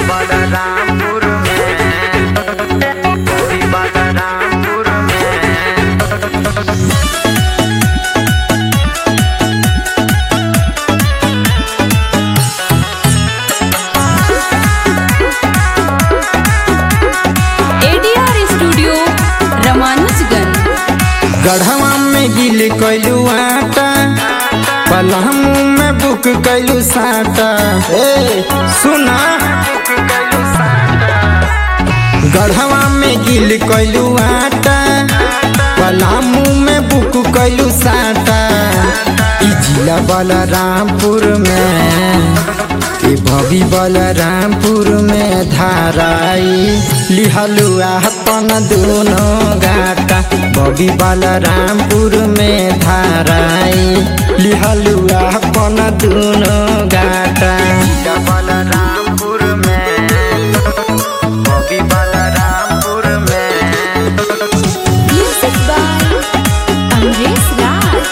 बलरामपुर में गोरी बलरामपुर में एडीआर स्टूडियो रामानुजगंज गढ़वा में गिल कैलू आटा पलहमू में बुक कैलू साटा ए सुना गढ़वा में गिल कैलू आटा पलामू में बुक कैलू साटा ई जिला बलरामपुर में ई भवी बलरामपुर में धाराई लिहलुआ अपन दोनों गाटा बबी बलरामपुर में धाराई लिहलुआ अपन दोनों गाटा बलरामपुर में गोरी बलरामपुर में music by Amresh Raj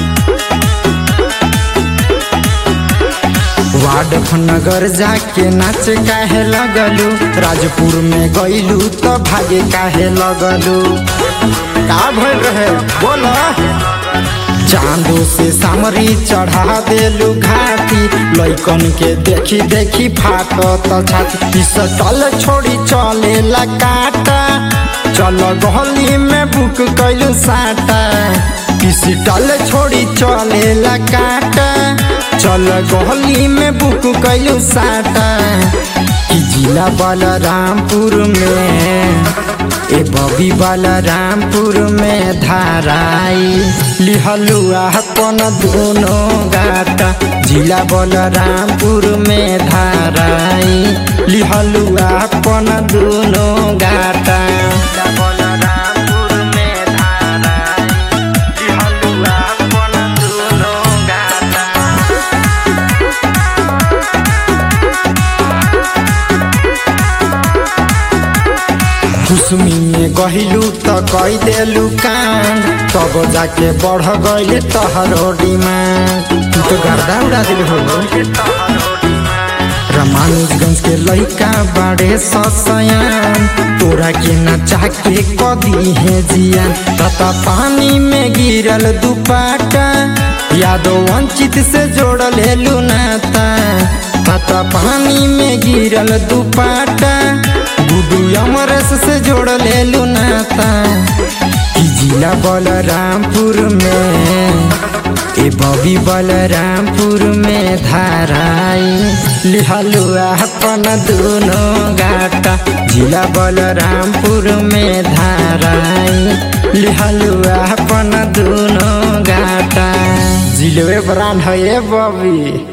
ward नगर जाके नाच काहे लगलू राजपुर में गईलू तो भागे काहे लगलू का भइल रहे बोला चांदो से सामरी चढ़ा देलू घाटी लइकन के देखी देखी फाटत छाती पिसटल छोड़ी चले ला काटा चल गली में बुक कैलू साटा पिसटल छोड़ी चले ला काटा चल गली में बुक कैलू साटा ई जिला बलरामपुर में ए बबी बलरामपुर में धाराई लिहलुआ अपन दोनों गाटा जिला बलरामपुर में धाराई लिहलुआ अपन दोनों गाटा बलरामपुर में धारा हलुआ अपन दोनों गाता कुसमी में गहिलू तो कई देलू कांड तब जाके बढ़ गइले तहरो डिमांड तू तो गर्दा उड़ा दिल हो रामानुजगंज के लइका बड़े ससयान तोरा के नचा के कदी है जियान तता पानी में गिरल दुपाटा यादो वंचित से जोड़ लेलू नाता तता पानी में गिरल दुपाटा गुडू अमरस से जोड़ लेलू नाता ई जिला बलरामपुर में ए बबी बलरामपुर में धाराई लिहलुआ अपन दोनों गाटा जिला बलरामपुर में धाराई लिहलुआ अपन दोनों गाटा जिलवे ब्रांड है ये बबी